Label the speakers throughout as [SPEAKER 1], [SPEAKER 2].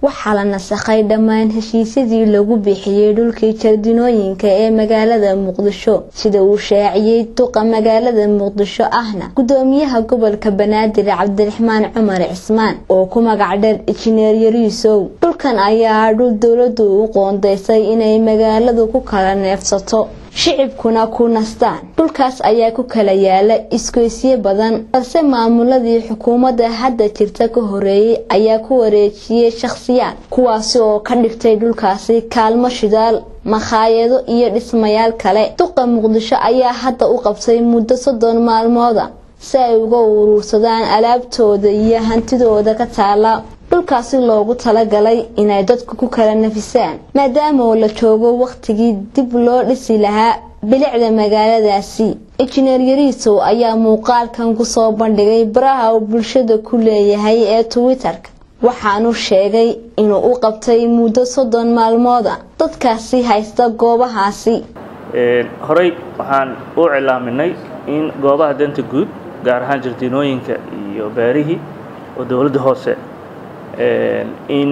[SPEAKER 1] waxaa la nasakhay dhammaan heshiisyadii lagu bixiyey dhulkii jardinooyinka ee magaalada muqdisho sida uu shaaciyey duqa magaalada muqdisho ahna gudoomiyaha gobolka banaadir cabdiraxmaan cumar cismaan oo ku magac dheer injineer yariisow dhulkan ayaa dhul dowladu u qoondeysay inay magaaladu ku kala neefsato shicibkuna ku nastaan dhulkaas ayaa ku kala yaala isgoysyo badan balse maamuladii xukuumadda hadda jirta ka horeeyey ayaa ku wareejiyey shakhsiyaad kuwaasi oo ka dhigtay dhulkaasi kaalmo shidaal makhaayado iyo dhismayaal kale duqa muqdisho ayaa hadda u qabtay muddo soddon maalmooda si ay uga uruursadaan alaabtooda iyo hantidooda ka taala dhulkaasi loogu talagalay inay dadku ku kala nafisaan maadaama oo la joogo wakhtigii dib loo dhisi lahaa bilicda magaaladaasi injineer yariisow ayaa muuqaalkan kusoo bandhigay baraha uu bulshada ku leeyahay ee twitter-ka waxaanu sheegay inuu u qabtay muddo soddon maalmooda dadkaasi haysta goobahaasi
[SPEAKER 2] horey waxaan u cilaaminay in goobaha danta guud gaar ahaan jardiinooyinka iyo beerihii oo dowladda hoose in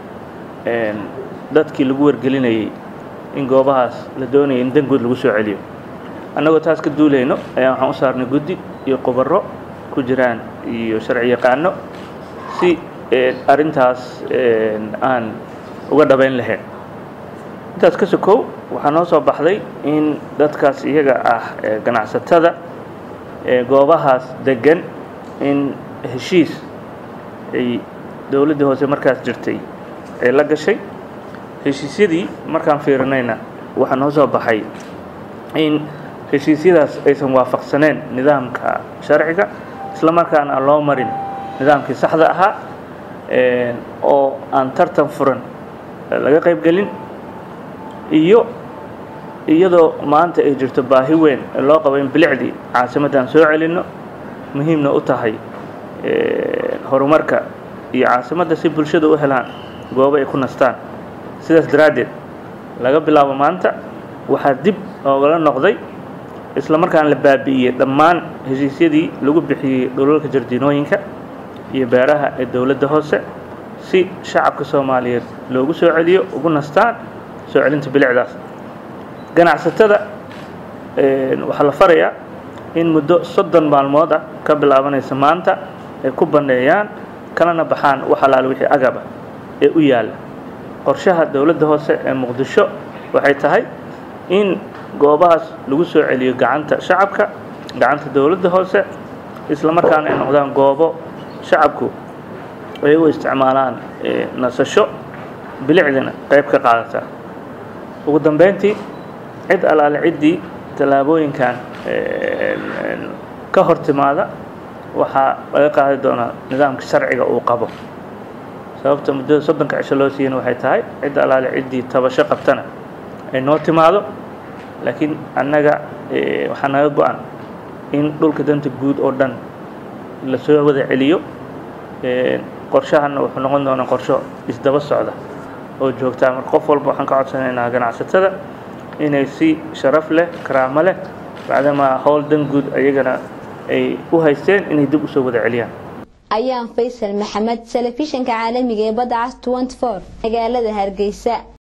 [SPEAKER 2] dadkii lagu wargelinayay in goobahaas la doonaya in dan guud lagu soo celiyo annagoo taas ka duulayno ayaa waxaan u saarnay guddi iyo qubaro ku jiraan iyo sharci yaqaano si arrintaas aan uga dhabayn lahayn intaas ka sokow waxaa noo soo baxday in dadkaas iyaga ah ganacsatada goobahaas degan in heshiis ay dowladdii hoose markaas jirtay ee la gashay heshiisyadii markaan fiirinayna waxaa noo soo baxay in heshiisyadaas aysan waafaqsaneen nidaamka sharciga isla markaana aan loo marin nidaamkii saxda ahaa oo aan tartan furan laga qaybgelin iyo iyadoo maanta ay jirto baahi weyn ee loo qabo in bilicdii caasimaddan soo celinno muhiimna u tahay horumarka iyo caasimadda si bulshada u helaan goobo ay ku nastaan sidaas daraaddeed laga bilaabo maanta waxaa dib oogala noqday isla markaan la baabi'iyey dhammaan heshiisyadii lagu bixiyey dhulalka jardiinooyinka iyo beeraha ee dowladda hoose si shacabka soomaaliyeed loogu soo celiyo ugu nastaan soo celinta bilicdaas ganacsatada waxaa la farayaa in muddo soddon maalmood ah ka bilaabanaysa maanta ay ku banneeyaan kalana baxaan wax alaale wixii agaba ee u yaalla qorshaha dowladda hoose ee muqdisho waxay tahay in goobahaas lagu soo celiyo gacanta shacabka gacanta dowladda hoose isla markaana ay noqdaan goobo shacabku ay u isticmaalaan nasasho bilicdina qayb ka qaadata ugu dambeyntii cid alaale ciddii tallaabooyinkan ka hor timaada waxaa laga qaadi doonaa nidaamka sharciga uu qabo sababta muddada soddonka cisho loo siiyana waxay tahay cid alaale ciddii tabasho qabtana ay noo timaado laakiin annaga waxaa naga go-an in dhulka danta guud oo dhan lasoo wada celiyo qorshahanna wuxuu noqon doonaa qorsho isdaba socda oo joogtaa marka qof walba waxaan ka codsanaynaa ganacsatada inay si sharaf leh karaamo leh bacdamaa howl dan guud ayagana ay u haysteen inay dib usoo wada celiyaan
[SPEAKER 1] ayaan faysal maxamed telefishinka caalamiga ee badda cas magaalada hargeysa